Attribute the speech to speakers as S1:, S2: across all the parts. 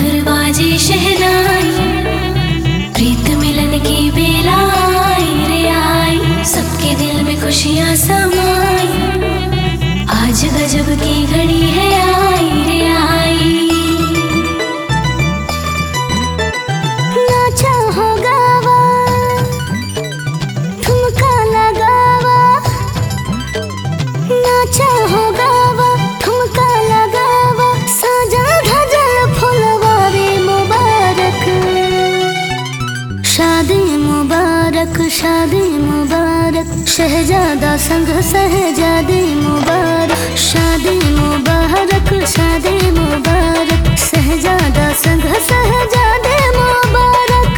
S1: मधुर बाजे शहनाई प्रीत मिलन की बेला आई रे आई सबके दिल में खुशियाँ समाई आज गजब की घड़ी है आई रे आई
S2: नाचा हो गावा ठुमका लगावा नाचा हो गावा ठुमका लगावा साजा धजल फुलवा रे मुबारक शादी मुबारक शादी मुबारक शहजादा संग सहजादी मुबारक शादी मुबारक शादी मुबारक शहजादा संग सहजादे मुबारक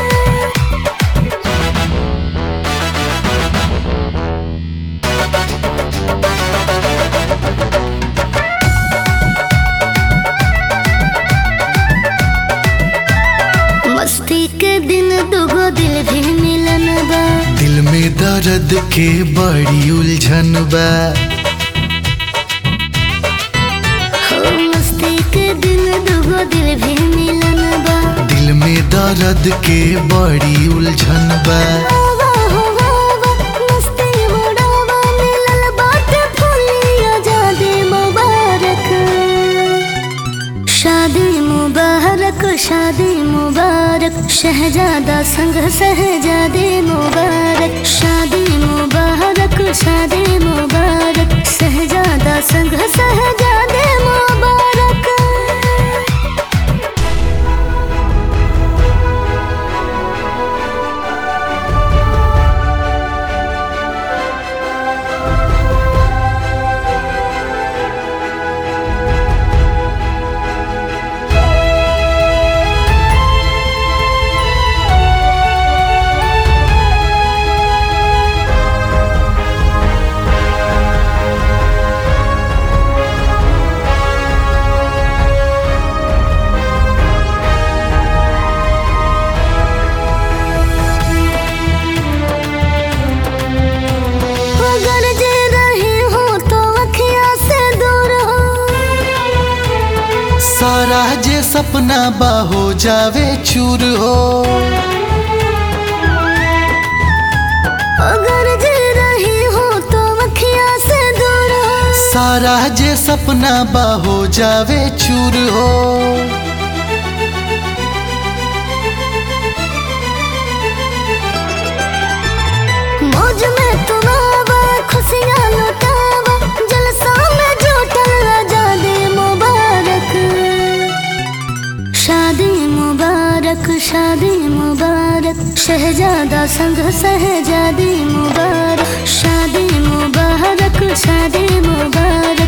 S2: मस्ती के दिन दुगो दिल भी मिलन बा
S3: दिल में दर्द के बड़ी उलझन बा
S2: हो मस्ती के दिन दुगो दिल भी मिलन बा
S3: दिल में दर्द के बड़ी उलझन बा
S2: आवा हो आवा मस्ती उड़ावा मिलल बाटे फुलिया जादे मुबारक शादी मुबारक शादी मुबारक शहजादा संग सहजादे मुबारक शादी मुबारक शादी मुबारक शहजादा संग सहजादे मुबारक अगर जे रही हो तो अखियाँ से दूर हो
S3: सारा जे सपना बा हो जावे चूर हो
S2: अगर जे रही हो तो अखियाँ से दूर हो
S3: सारा जे सपना बा हो जावे चूर हो
S2: मौज में तुम आवा खुशियाँ लुटावा जलसा में जुटल आजादी मुबारक शादी मुबारक शादी मुबारक शहजादा संग सहजादी मुबारक शादी मुबारक शादी मुबारक